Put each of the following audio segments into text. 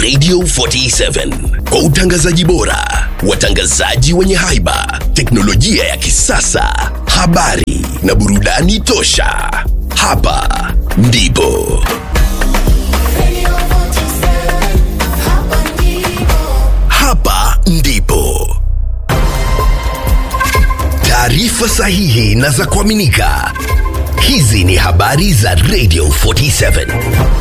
Radio 47 kwa utangazaji bora, watangazaji wenye haiba, teknolojia ya kisasa, habari na burudani tosha. Hapa ndipo hapa ndipo taarifa sahihi na za kuaminika. Hizi ni habari za Radio 47.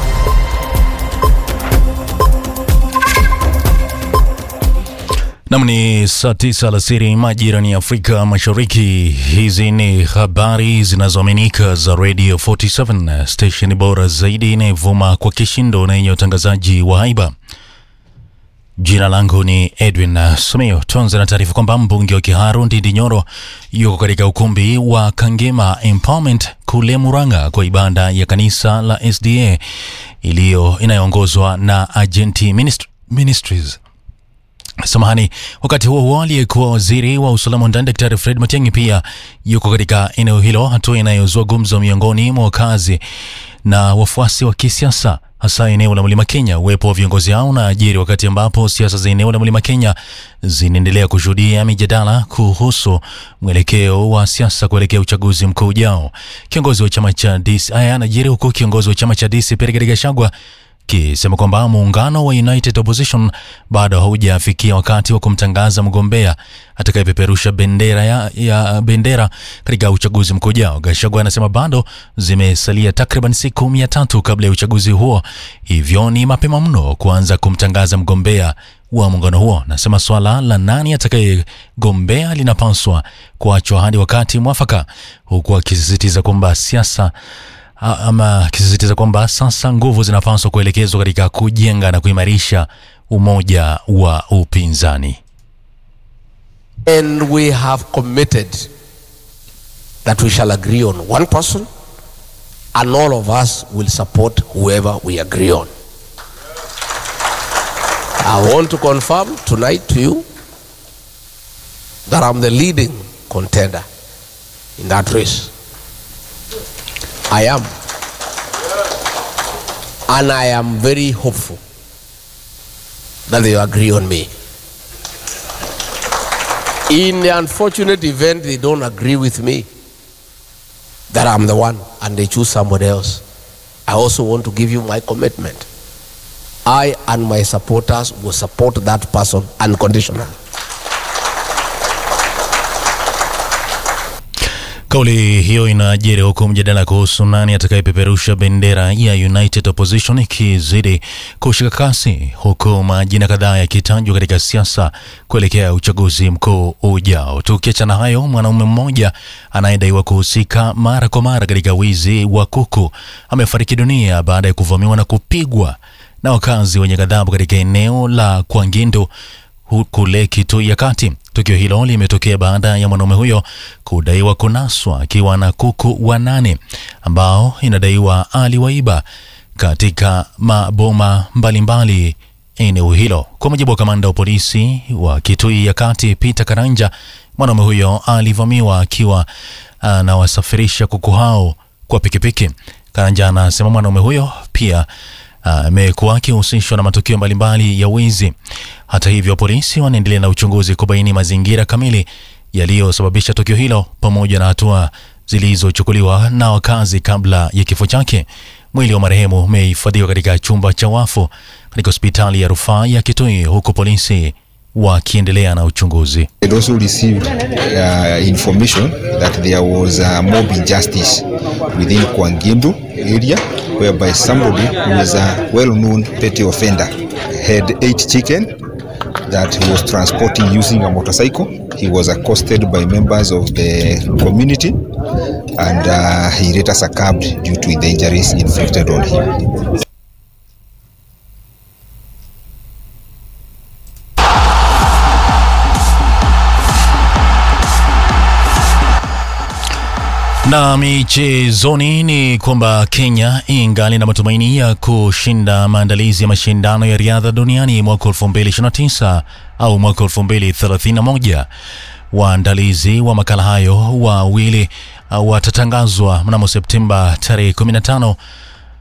Nam ni saa tisa alasiri majirani ya Afrika Mashariki. Hizi ni habari zinazoaminika za Radio 47, station bora zaidi inayovuma kwa kishindo na yenye utangazaji wa haiba. Jina langu ni Edwin Sumio. Tuanze na taarifa kwamba mbunge wa Kiharu Ndindi Nyoro yuko katika ukumbi wa Kangema Empowerment kule Murang'a kwa ibada ya kanisa la SDA iliyo inayoongozwa na Agenti Ministry, Ministries. Samahani. Wakati huo huo, aliyekuwa waziri wa usalama wa ndani Daktari Fred Matiang'i pia yuko katika eneo hilo, hatua inayozua gumzo miongoni mwa wakazi na wafuasi wa kisiasa hasa eneo la Mlima Kenya. Uwepo wa viongozi hao na ajiri wakati ambapo siasa za eneo la Mlima Kenya zinaendelea kushuhudia mijadala kuhusu mwelekeo wa siasa kuelekea uchaguzi mkuu ujao. Kiongozi wa chama cha DC haya anajiri huku kiongozi wa chama cha DC Rigathi Gachagua kisema kwamba muungano wa United Opposition bado haujafikia wakati wa kumtangaza mgombea atakayepeperusha bendera ya, ya bendera katika uchaguzi mkuu ujao. Gachagua anasema bado zimesalia takriban siku mia tatu kabla ya uchaguzi huo, hivyo ni mapema mno kuanza kumtangaza mgombea wa muungano huo. Nasema swala la nani atakayegombea linapaswa kuachwa hadi wakati mwafaka, huku akisisitiza kwamba siasa ama akisisitiza kwamba sasa nguvu zinapaswa kuelekezwa katika kujenga na kuimarisha umoja wa upinzani. And we have committed that we shall agree on one person and all of us will support whoever we agree on. I want to confirm tonight to you that I'm the leading contender in that race. I am. And I am very hopeful that they agree on me. In the unfortunate event they don't agree with me, that I'm the one, and they choose somebody else, I also want to give you my commitment. I and my supporters will support that person unconditionally. Kauli hiyo inajiri huku mjadala kuhusu nani atakayepeperusha bendera ya United Opposition ikizidi kushika kasi, huku majina kadhaa yakitajwa katika siasa kuelekea uchaguzi mkuu ujao. Tukiachana hayo, mwanaume mmoja anayedaiwa kuhusika mara kwa mara katika wizi wa kuku amefariki dunia baada ya kuvamiwa na kupigwa na wakazi wenye ghadhabu katika eneo la Kwangindo kule Kitui ya Kati. Tukio hilo limetokea baada ya mwanaume huyo kudaiwa kunaswa akiwa na kuku wanane ambao inadaiwa aliwaiba katika maboma mbalimbali eneo hilo. Kwa mujibu wa kamanda wa polisi wa Kitui ya Kati Peter Karanja, mwanaume huyo alivamiwa akiwa anawasafirisha kuku hao kwa pikipiki. Karanja anasema mwanaume huyo pia amekuwa uh, akihusishwa na matukio mbalimbali ya wizi. Hata hivyo, polisi wanaendelea na uchunguzi kubaini mazingira kamili yaliyosababisha tukio hilo pamoja na hatua zilizochukuliwa na wakazi kabla ya kifo chake. Mwili wa marehemu umehifadhiwa katika chumba cha wafu katika hospitali ya rufaa ya Kitui huku polisi wakiendelea na uchunguzi. I also received uh, information that there was a mob injustice within Kwangindu area whereby somebody who was a well-known petty offender had eight chicken that he was transporting using a motorcycle. He was accosted by members of the community and uh, he later succumbed due to the injuries inflicted on him. Na michezoni ni kwamba Kenya ingali na matumaini ya kushinda maandalizi ya mashindano ya riadha duniani mwaka 2029 au mwaka 2031. Waandalizi wa makala hayo wawili uh, watatangazwa mnamo Septemba tarehe 15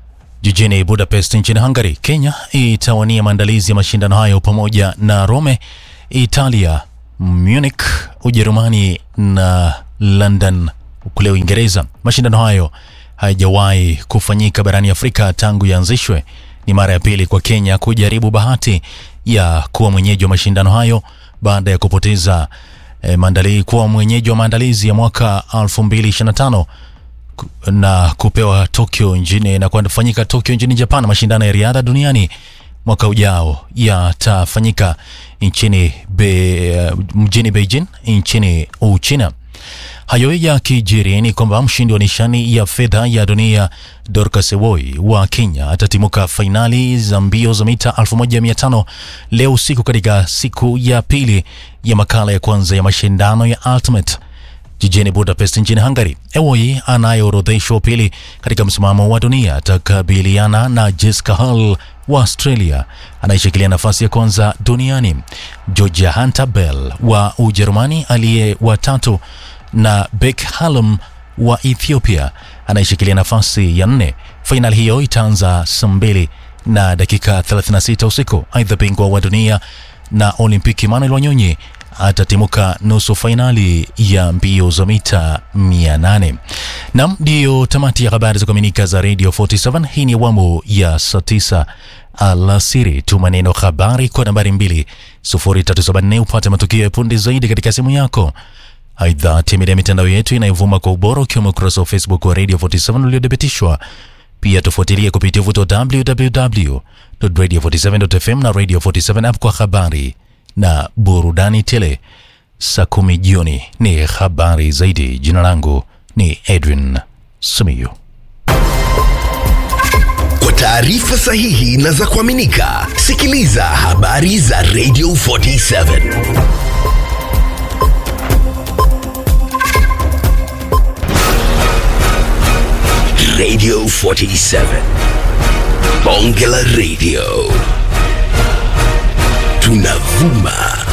jijini Budapest nchini Hungary. Kenya itawania maandalizi ya mashindano hayo pamoja na Rome, Italia, Munich, Ujerumani na London kule Uingereza. Mashindano hayo hayajawahi kufanyika barani Afrika tangu yaanzishwe. Ni mara ya pili kwa Kenya kujaribu bahati ya kuwa mwenyeji wa mashindano hayo baada ya kupoteza eh, maandali, kuwa mwenyeji wa maandalizi ya mwaka 2025 ku- na kupewa Tokyo nchini na kufanyika Tokyo nchini Japan. Mashindano ya riadha duniani mwaka ujao yatafanyika nchini be, mjini Beijing nchini Uchina. Hayo yakijiri ni kwamba mshindi wa nishani ya fedha ya dunia Dorcas Woi wa Kenya atatimuka fainali za mbio za mita 1500 leo usiku katika siku ya pili ya makala ya kwanza ya mashindano ya Ultimate jijini Budapest nchini Hungary. Ewoi anayeorodheshwa pili katika msimamo wa dunia atakabiliana na Jessica Hull wa Australia anayeshikilia nafasi ya kwanza duniani, Georgia Hunter Bell wa Ujerumani aliye wa tatu na Beck Hallam wa Ethiopia anayeshikilia nafasi ya nne. Fainali hiyo itaanza saa mbili na dakika 36 usiku. Aidha, bingwa wa dunia na Olimpiki Manuel Wanyonyi atatimuka nusu fainali ya mbio za mita 800. Nam, ndiyo tamati ya habari za kuaminika za Radio 47. Hii ni awamu ya saa 9 alasiri. Tuma neno habari kwa nambari 20374 upate matukio ya punde zaidi katika simu yako. Aidha, tembelea mitandao yetu inayovuma kwa ubora ukiwemo ukurasa wa Facebook wa Radio 47 uliothibitishwa. Pia tufuatilie kupitia uvuto wa www.radio47.fm na Radio 47 app kwa habari na burudani tele. Saa kumi jioni ni habari zaidi. Jina langu ni Edwin Simiyu. Kwa taarifa sahihi na za kuaminika, sikiliza habari za Radio 47. Radio 47. Bonge la Radio. Tunavuma